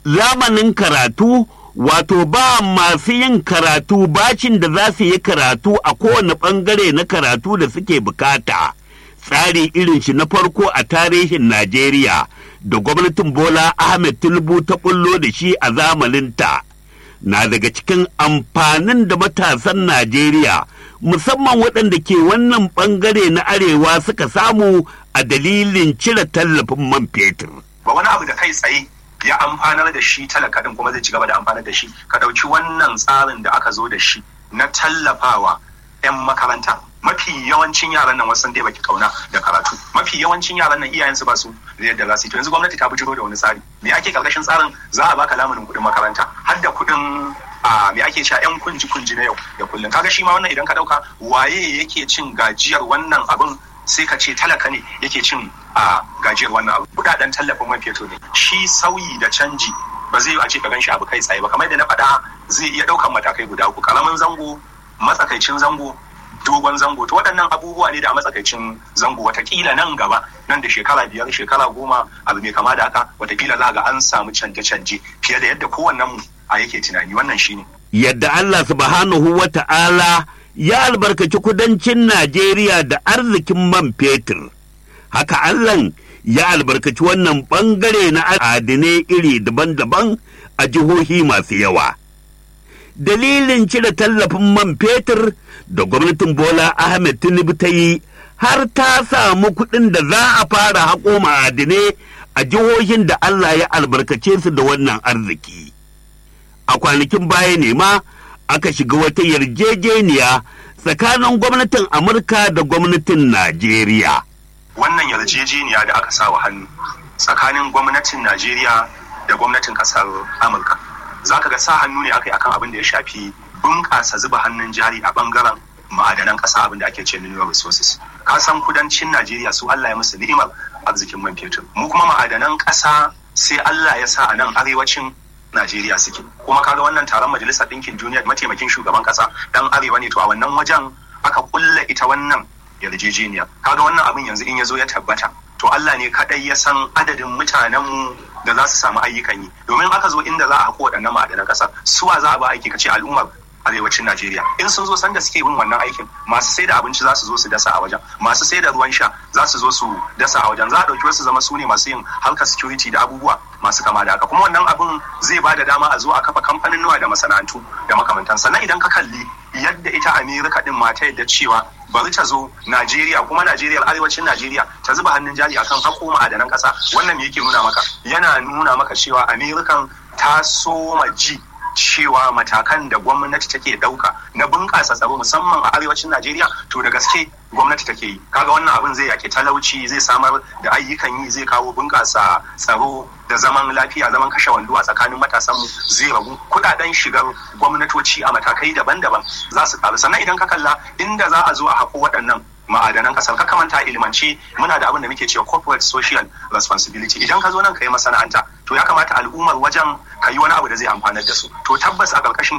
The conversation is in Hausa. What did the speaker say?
zamanin karatu wato ba masu yin karatu bacin da za su yi karatu a kowane ɓangare na karatu da suke bukata tsari irin shi na farko a tarihin najeriya da gwamnatin bola ahmed tinubu ta bullo da shi a zamaninta na daga cikin amfanin da matasan najeriya musamman waɗanda ke wannan ɓangare na arewa suka samu a dalilin cire tallafin man fetur. ba wani abu da kai tsaye ya amfanar da shi talaka din kuma zai ci gaba da amfanar da shi ka ɗauki wannan tsarin da aka zo da shi na tallafawa 'yan makaranta mafi yawancin yaran nan wasu dai baki kauna da karatu mafi yawancin yaran nan iyayensu ba su da yadda za su yi to yanzu gwamnati ta bujiro da wani tsari me ake karkashin tsarin za a baka lamunin kuɗin makaranta har da kuɗin a me ake cewa yan kunji kunji na yau da kullum kaga shi ma wannan idan ka dauka waye yake cin gajiyar wannan abin sai ka ce talaka ne yake cin a gajiyar wannan abu kudaden tallafin man fetur ne shi sauyi da canji ba zai yi a ce ka ganshi abu kai tsaye ba kamar yadda na faɗa zai iya ɗaukan matakai guda uku karamin zango matsakaicin zango dogon zango to waɗannan abubuwa ne da a matsakaicin zango watakila nan gaba nan da shekara biyar shekara goma abu mai kama da haka watakila za ga an samu canje-canje fiye da yadda kowannen mu a yake tunani wannan shine yadda Allah subhanahu wa ta'ala ya albarkaci kudancin Najeriya da arzikin man fetur haka Allah ya albarkaci wannan bangare na adinai iri daban-daban a jihohi masu yawa dalilin cire tallafin man fetur da gwamnatin Bola Ahmed Tinubu ta yi har ta samu kuɗin da za a fara haƙo ma'adinai a jihohin da Allah ya albarkace su da wannan arziki. A kwanakin baya ne ma aka shiga wata yarjejeniya tsakanin gwamnatin Amurka da gwamnatin Najeriya. wannan yarjejeniya da aka sa wa hannu tsakanin gwamnatin Najeriya da gwamnatin kasar Amurka za ka ga sa hannu ne aka yi akan abin da ya shafi bunƙasa zuba hannun jari a bangaren ma'adanan ƙasa abin da ake ce mineral resources ka san kudancin Najeriya su Allah ya musu ni'imar arzikin man fetur mu kuma ma'adanan ƙasa sai Allah ya sa a nan arewacin Najeriya suke kuma kaga wannan taron majalisar ɗinkin duniya mataimakin shugaban ƙasa dan arewa ne to a wannan wajen aka kulla ita wannan yarjejeniya kaga wannan abin yanzu in ya zo ya tabbata to Allah ne kadai ya san adadin mutanenmu da za su samu ayyukan yi domin aka zo inda za a haƙo waɗannan ma'adanan ƙasa suwa za a ba aiki kace al'ummar arewacin Najeriya in sun zo sanda suke bin wannan aikin masu sai da abinci za su zo su dasa a wajen masu sai da ruwan sha za su zo su dasa a wajen za a ɗauki wasu zama su ne masu yin harkar security da abubuwa masu kama da haka kuma wannan abin zai ba da dama a zo a kafa kamfanin nawa da masana'antu da makamantan sannan idan ka kalli yadda ita Amerika din ma ta yadda cewa bari ta zo Najeriya kuma Najeriya arewacin Najeriya ta zuba hannun jari akan hako ma'adanan ƙasa wannan me yake nuna maka yana nuna maka cewa Amerikan ta soma ji cewa matakan da gwamnati take ɗauka na bunƙasa tsaro musamman a arewacin Najeriya to da gaske gwamnati take yi kaga wannan abin zai yake talauci zai samar da ayyukan yi zai kawo bunƙasa tsaro da zaman lafiya zaman kashe wando a tsakanin matasanmu zai ragu kudaden shigar gwamnatoci a matakai daban-daban za su karu sannan idan ka kalla inda za a zo a haƙo waɗannan ma'adanan kasar ka kamanta ilimance muna da abin da muke cewa corporate social responsibility idan ka zo nan ka yi masana'anta to ya kamata al'ummar wajen ka yi wani abu da zai amfanar da su to tabbas a ƙarƙashin